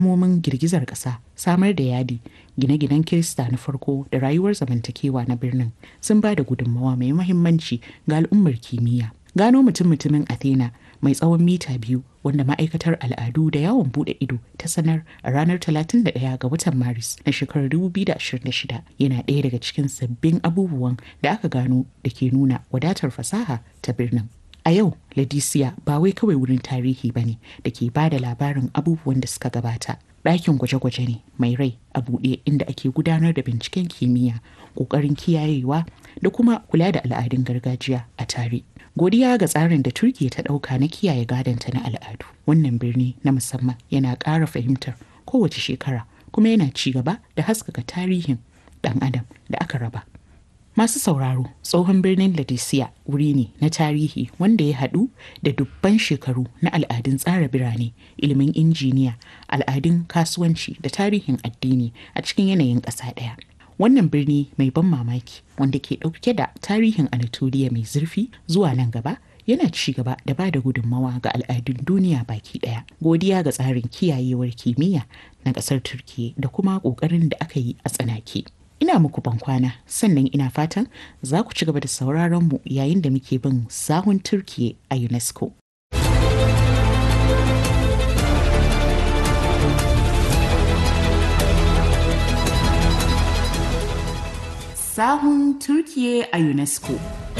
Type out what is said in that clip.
alamomin girgizar ƙasa samar da yadi gine-ginen kirista na farko da rayuwar zamantakewa na birnin sun ba da gudunmawa mai mahimmanci ga al'ummar kimiyya gano mutum-mutumin athena mai tsawon mita biyu wanda ma'aikatar al'adu da yawon bude ido ta sanar a ranar 31 ga watan maris na shekarar 2026 yana ɗaya daga cikin sabbin abubuwan da aka gano da ke nuna wadatar fasaha ta birnin a yau ladisiya ba wai kawai wurin tarihi ba ne da ke ba da labarin abubuwan da suka gabata ɗakin gwaje-gwaje ne mai rai a buɗe inda ake gudanar da binciken kimiyya ƙoƙarin kiyayewa da kuma kula da al'adun gargajiya a tare godiya ga tsarin da turkiya ta ɗauka na kiyaye gadonta na al'adu wannan birni na musamman yana ƙara fahimtar kowace shekara kuma yana ci gaba da haskaka tarihin ɗan adam da aka raba masu sauraro tsohon birnin ladisiya wuri ne na tarihi wanda ya haɗu da dubban shekaru na al'adun tsara birane ilimin injiniya al'adun kasuwanci da tarihin addini a cikin yanayin ƙasa ɗaya wannan birni mai ban mamaki wanda ke ɗauke da tarihin anatoliya mai zurfi zuwa nan gaba yana ci gaba da ba da gudunmawa ga al'adun duniya baki ɗaya godiya ga tsarin kiyayewar kimiyya na ƙasar turkiya da kuma ƙoƙarin da aka yi a tsanake ina muku bankwana sannan ina fatan za ku ci gaba da sauraron mu yayin da muke bin sahun turkiya a unesco sahun turkiya a unesco